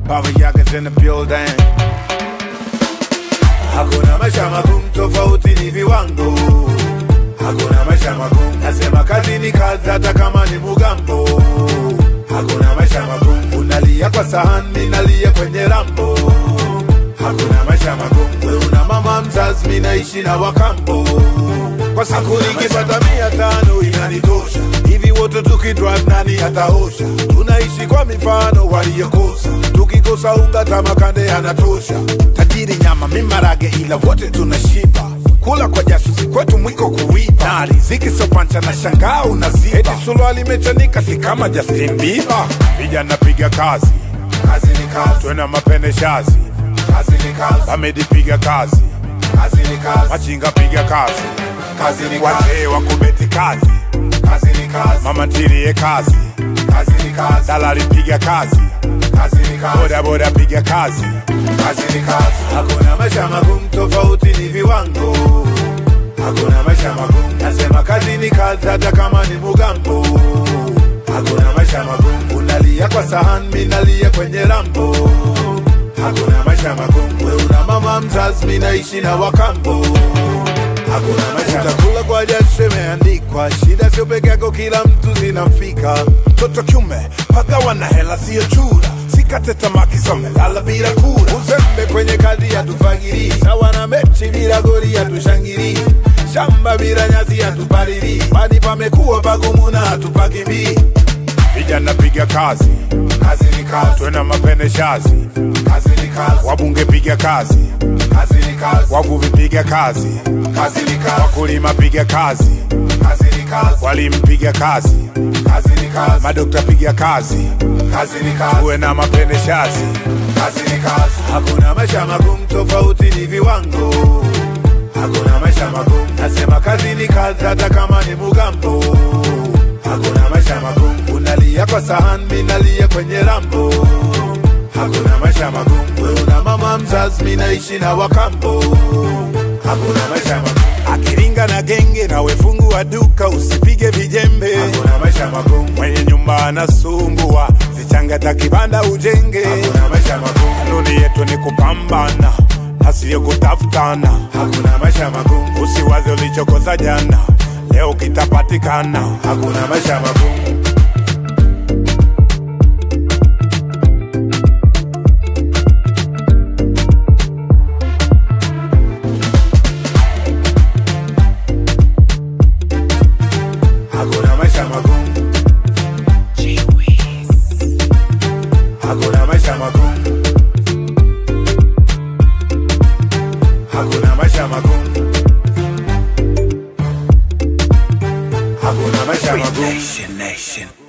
Baba Yaga's in the building. Hakuna maisha magumu, tofauti ni viwango. Hakuna maisha magumu, nasema kazi ni kazi, hata kama ni mugambo. Hakuna maisha magumu, unalia kwa sahani, nalia kwenye rambo. Hakuna maisha magumu, we una mama mzazi, mi naishi na wakambo. Kwa siku nikipata mia tano inanitosha, hivi wote tukidrive nani ataosha? Tunaishi kwa mifano waliyokosa, tukikosa unga tamakande anatosha. Tajiri nyama, mi marage, ila wote tunashiba kula kwa jasho si kwetu mwiko kuiba na riziki sopancha na shangaa unaziba eti suruali imechanika si kama Justin Bieber vijana piga kazi kazi ni kazi twena mapene shazi kazi ni kazi Bamedi piga kazi kazi ni kazi machinga piga kazi kazi ni kazi wazee wa kubeti kazi kazi ni kazi mama ntilie kazi kazi ni kazi dalali piga kazi kazi ni kazi boda boda piga kazi kazi ni kazi hakuna maisha magumu tofauti ni viwango hakuna maisha magumu nasema kazi ni kazi hata kama ni mugambo hakuna maisha magumu unalia kwa sahani mi nalia kwenye rambo hakuna maisha magumu we una mama mzazi mi naishi na wakambo hakuna maisha utakula kwa jasho imeandikwa shida sio peke yako kila mtu zinamfika toto kiume pagawa na hela siyo chura sikate tamaki somelala bila kura uzembe kwenye kazi yatufagiri sawa na mechi bila goli yatushangiri shamba bila nyasi yatupalili pani pamekuwa pagumu na hatupakimbii vijana piga kazi kazi ni kazi twena mapene shazi kazi ni kazi wabunge piga kazi kazi ni kazi wavuvi piga kazi kazi ni kazi wakulima piga kazi kazi ni kazi walimu piga kazi kazi ni kazi madokta piga kazi kazi ni kazi uwe na mapene shazi kazi ni kazi hakuna maisha magumu tofauti ni viwango hakuna maisha magumu nasema kazi ni kazi hata kama ni mugambo hakuna maisha magumu unalia kwa sahani mi nalia kwenye rambo hakuna maisha magumu we una mama mzazi mi naishi na wakambo hakuna maisha magumu akiringa na genge na wefungu wa duka usipige vijembe hakuna maisha magumu mwenye nyumba anasumbua zichangata kibanda ujenge hakuna maisha magumu kanuni yetu ni kupambana na siyo kutafutana hakuna maisha magumu usiwaze ulichokosa jana leo kitapatikana hakuna maisha magumu hakuna maisha magumu hakuna maisha magumu hakuna maisha magumu hakuna maisha magumu Nation, nation.